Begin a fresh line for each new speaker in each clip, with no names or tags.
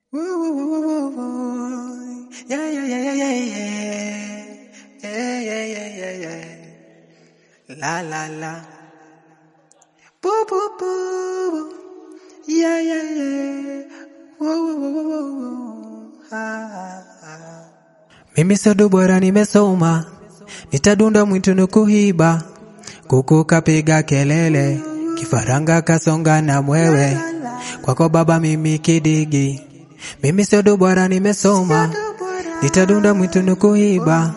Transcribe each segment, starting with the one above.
Woo, woo, woo, woo, woo, woo. Yeah, yeah, yeah, yeah, yeah, yeah. Yeah, yeah, yeah, yeah, yeah. La, la, la. Boo, boo, boo, boo. Yeah, yeah, yeah. Woo, woo, woo, woo, woo, woo. Ah, ah, ah. Mimi sio bora nimesoma, nitadunda mwituni kuhiba, kuku kapiga kelele, kifaranga kasonga na mwewe, kwako baba mimi kidigi. Mimi sio bora nimesoma, nitadunda mwituni kuhiba,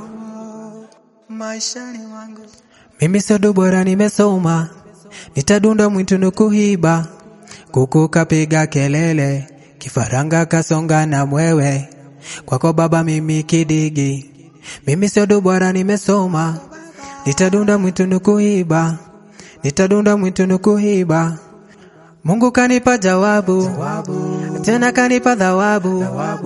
maishani mwangu. Mimi sio bora nimesoma, nitadunda mwituni kuhiba, kuku kapiga kelele, kifaranga kasonga na mwewe, kwako baba mimi kidigi. Mimi sio bora nimesoma, nitadunda mwituni kuiba, nitadunda mwituni kuiba. Mungu kanipa jawabu, tena kanipa thawabu.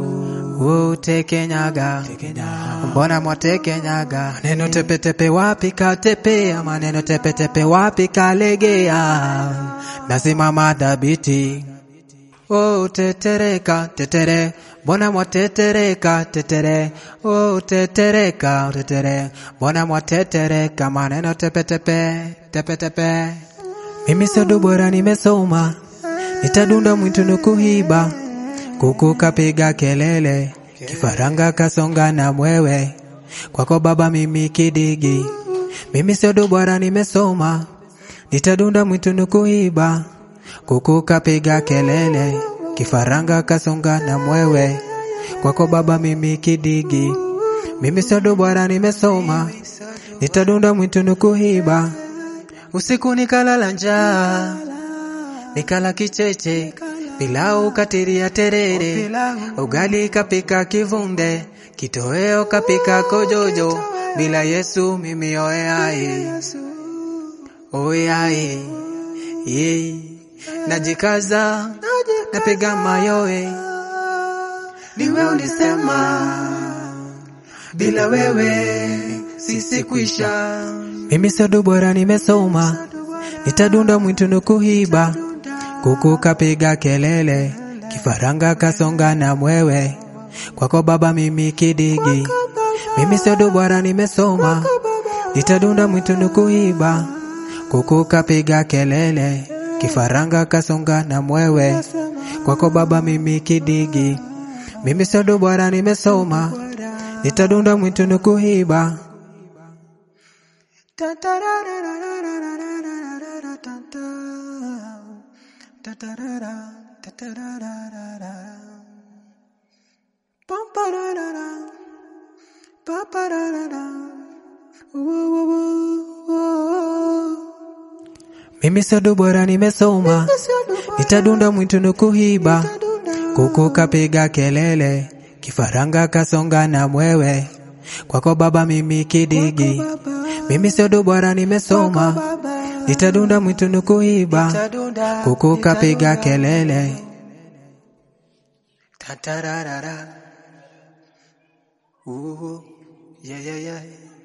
Utekenyaga, mbona mwatekenyaga? Maneno tepetepe wapi katepea, maneno tepetepe wapi kalegea. Nasimama dhabiti, Oh, tetereka, tetere, mbona mwatetereka, tetere, oh, tetereka, tetere, mbona mwatetereka, maneno tepetepe, tepetepe. Mimi sio bora nimesoma, nitadunda mwituni kuhiba, kuku kapiga kelele, kifaranga kasonga na mwewe, kwako baba mimi kidigi. Mimi sio bora nimesoma, nitadunda mwituni kuiba, kuku kapiga kelele, kifaranga kasonga na mwewe, kwako baba mimi kidigi. Mimi sio bora nimesoma, nitadunda mwituni kuiba, usiku nikalala njaa, nikala kicheche, pilau katiria terere, ugali kapika kivunde, kitoweo kapika kojojo, bila Yesu mimi oeai, oeai, ye, najikaza, napiga mayowe, niwe ulisema, bila wewe sisi kwisha. Mimi sio bora nimesoma, nitadunda mwituni kuhiba, kuku kapiga kelele, kifaranga kasonga na mwewe, kwako baba mimi kidigi. Mimi sio bora nimesoma, nitadunda mwituni kuiba, kuku kapiga kelele, kifaranga kasonga na mwewe, kwako baba mimi kidigi. Mimi sio bora nimesoma, nitadunda mwituni kuiba. Mimi sio bora nimesoma, nitadunda mwituni kuhiba, kuku kapiga kelele, kifaranga kasonga na mwewe, kwako baba mimi kidigi. Mimi sio bora nimesoma, nitadunda mwituni kuiba, kuku kapiga kelele. Tatararara. Ooh, yeah, yeah, yeah.